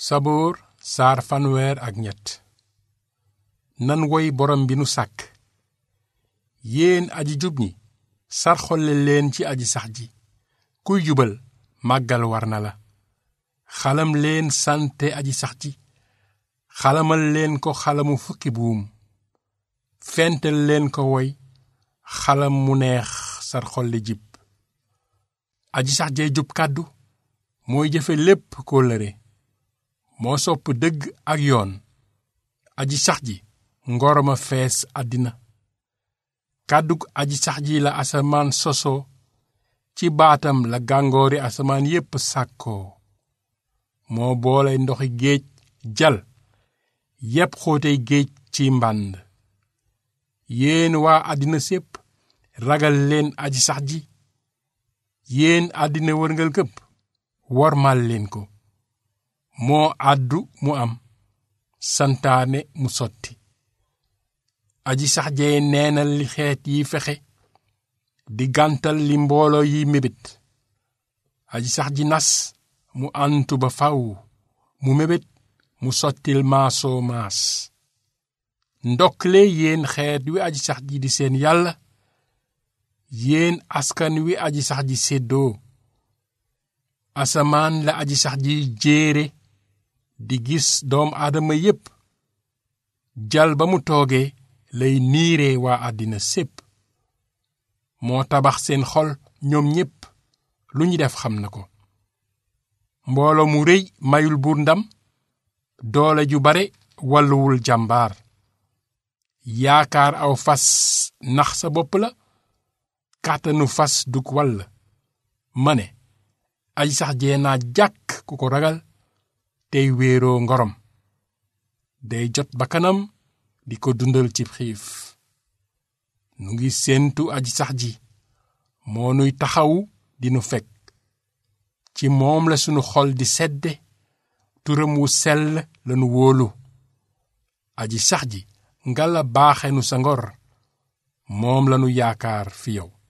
saboor saar fanweer ak ñett nan woy borom bi nu sàkk yéen aji jub ñi sarxolle leen ci aji sax ji kuy jubal màggal war na la xalam leen sante aji sax ji xalamal leen ko xalamu fukki buum fental leen ko woy xalam mu neex sarxolle jib aji sax jee jub kàddu mooy jëfe lépp kóllëre moo sopp dëgg ak yoon aji sax ji ngoroma fees àddina kàddug aji sax ji la asamaan sosoo ci baatam la gàngoori asamaan yépp sàkkoo moo boole ndoxi géej jal yépp xóotey géej ci mbànd yéen waa àddina sépp ragal leen aji sax ji yéen àddina wërngal këpp wormal leen ko moo àddu mu am santaane mu sotti aji sax jee neenal li xeet yi fexe di gàntal li mbooloo yi mébét aji sax ji nas mu antu ba faw mu mébét mu sottil maasoo maas ndokkle yéen xeet wi aji sax ji di seen yàlla yéen askan wi aji sax ji séddoo asamaan la aji sax ji jéere di gis doom aadama yépp jal ba mu toogee lay niire waa àddina sépp moo tabax seen xol ñoom ñépp lu ñu def xam na ko mbooloo mu rëy mayul buur ndam doole ju bare walluwul jàmbaar yaakaar aw fas nax sa bopp la kàttanu fas dug wall ma ne aji sax jee naa jàkk ku ko ragal tey wéeroo ngorom day jot bakkanam di ko dundal ci xiif nu ngi séentu aji sax ji moo nuy taxawu dinu fekk ci moom la sunu xol di sedde turam wu sell lanu wóolu aji sax ji ngala baaxenu sa ngor moom lanu yaakaar fi yow